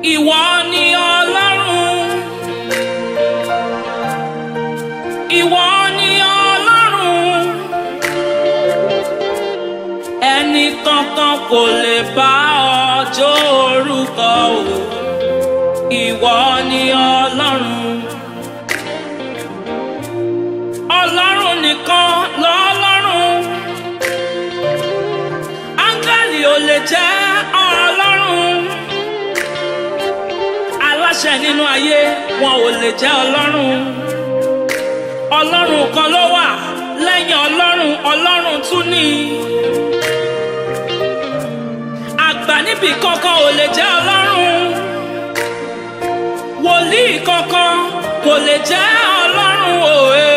Ìwọ ni Ọlọ́run. Ìwọ ni Ọlọ́run. Ẹni kankan kò lè bá ọjọ́ orúkọ o. Ìwọ ni Ọlọ́run. Ọlọ́run nìkan lọ́lọ́run. Áńgẹ́lì ò lè jẹ́ Ọlọ́run. Aláṣẹ nínú ayé wọn ò lè jẹ́ Ọlọ́run. Ọlọ́run kan ló wà lẹ́yìn Ọlọ́run Ọlọ́run tún ní. Àgbà níbi kankan ò lè jẹ́ Ọlọ́run. Wòlíì kankan kò lè jẹ́ Ọlọ́run òye.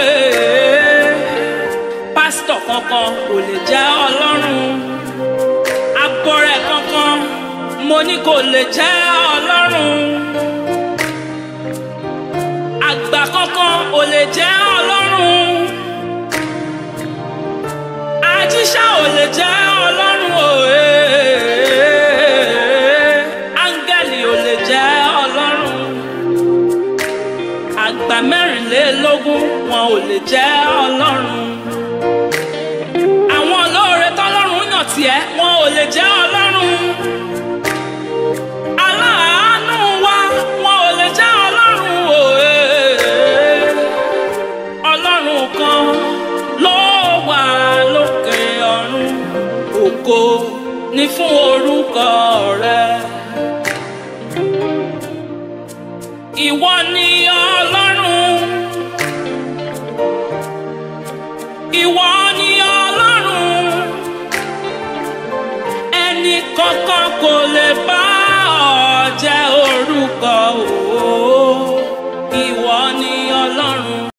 Pásítọ̀ kankan kò lè jẹ́ Ọlọ́run. Abọrẹ̀ kankan mo ní kò lè jẹ́ Ọlọ́run. Àgbà kankan ò lè jẹ́ Ọlọ́run. Ajíṣà ò lè jẹ́ Ọlọ́run òye. Áńgẹ́lì ò lè jẹ́ Ọlọ́run. Àgbà mẹ́rìnlélógún wọn ò lè jẹ́ Ọlọ́run. Àwọn olóore tọ́lọ́run yàn tiẹ̀ wọn ò lè jẹ́ Ọlọ́run. Aláàánú wa wọn ò lè jẹ́ Ọlọ́run òye. Ọlọ́run kan ló wà lókè ọ̀run. Ògo ni fún orúkọ rẹ̀. Ìwọ ni Ọlọ́run. Ìwọ ni Ọlọ́run. Ẹni kankan kò lè bá ọ jẹ́ orúkọ o.